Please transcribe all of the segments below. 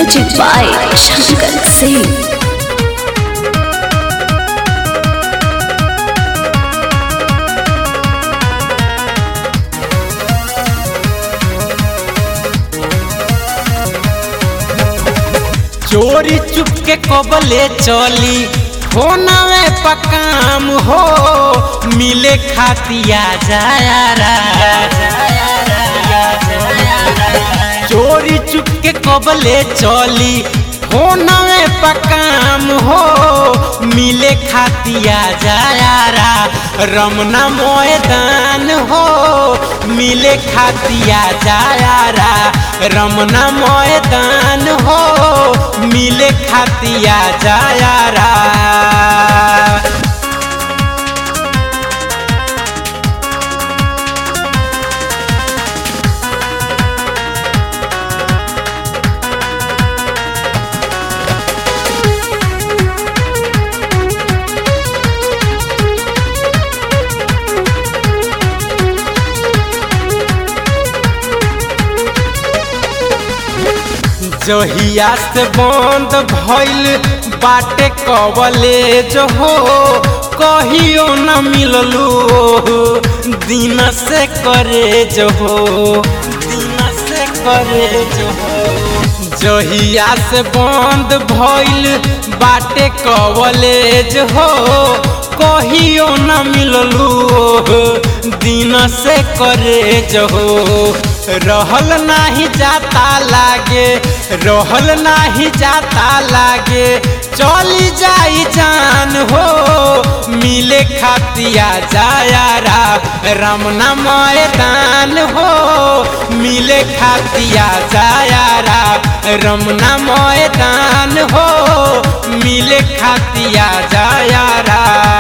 Music by Shankar Singh. चोरी चुप के कबले चली होना पकाम हो मिले खातिया जायारा चोरी चुप के कबले चली होना पकाम हो मिले खातिया जायारा रमना मैदान हो मिले खातिया जायारा रमना मैदान हो मिले खातिया जायारा जहिया से बंद भइल बाटे कवले जो हो कहियो न मिललू दिन से करे जो हो दिन से करे जो हो जहिया से बंद भइल बाटे कवले जो हो कहियो न मिललू दिन से करे जो हो रहल नाही जाता लागे रहल नाही जाता लागे चली जाई जान हो मिले खातिया जायारा रमना मैदान हो मिले खातिया जायारा रमना मैदान हो मिले खातिया जायारा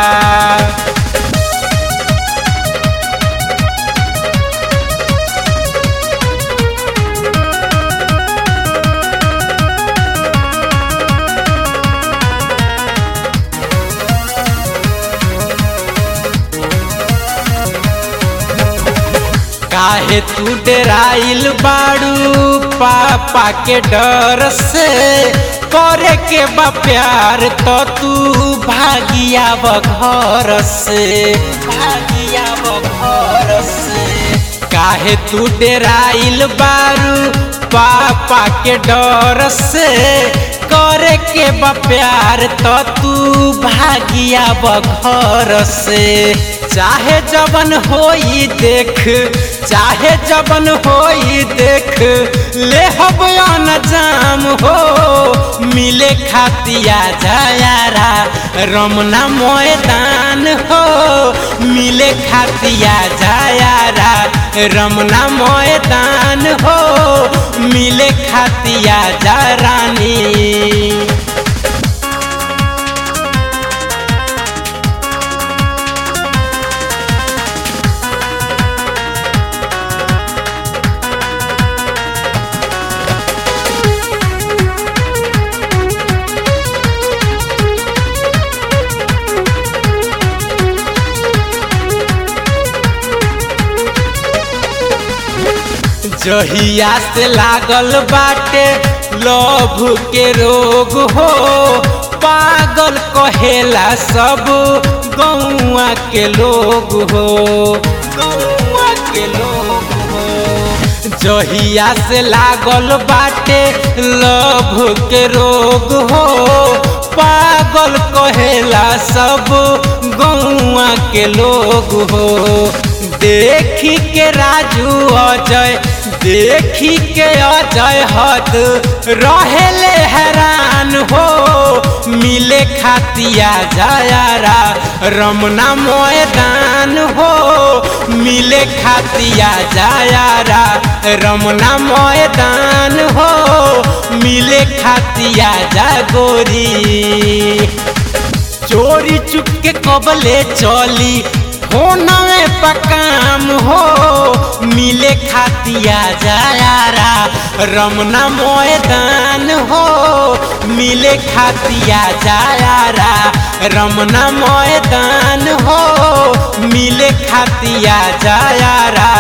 काहे तू डराइल बाड़ू पापा के डर से करे के बा प्यार तो तू भागिया घर से भागिया घर से काहे तू डराइल बाड़ू पापा के डर से करे के बा प्यार तो तू भागिया घर से चाहे जबन होई देख चाहे जबन होई देख ले हबयान जाम हो मिले खातिया जायारा रमना मैदान हो मिले खातिया जायारा रमना मैदान हो मिले खातिया जा रानी जहिया से लागल बाटे लभ के रोग हो पागल कहेला सब गौआ के लोग हो गौआ के लोग हो जहिया से लागल बाटे लभ के रोग हो पागल कहेला सब गौआ के लोग हो देखी के राजू अजय देखी के अजय हद रहेले हैरान हो मिले खातिया जायारा रमना मैदान हो मिले खातिया जायारा रमना मैदान हो मिले खातिया जागोरी चोरी चुप के कबले चली होना पकाम हो मिले खातिया जायारा रमना मैदान हो मिले खातिया जायारा रमना मैदान हो मिले खातिया जायारा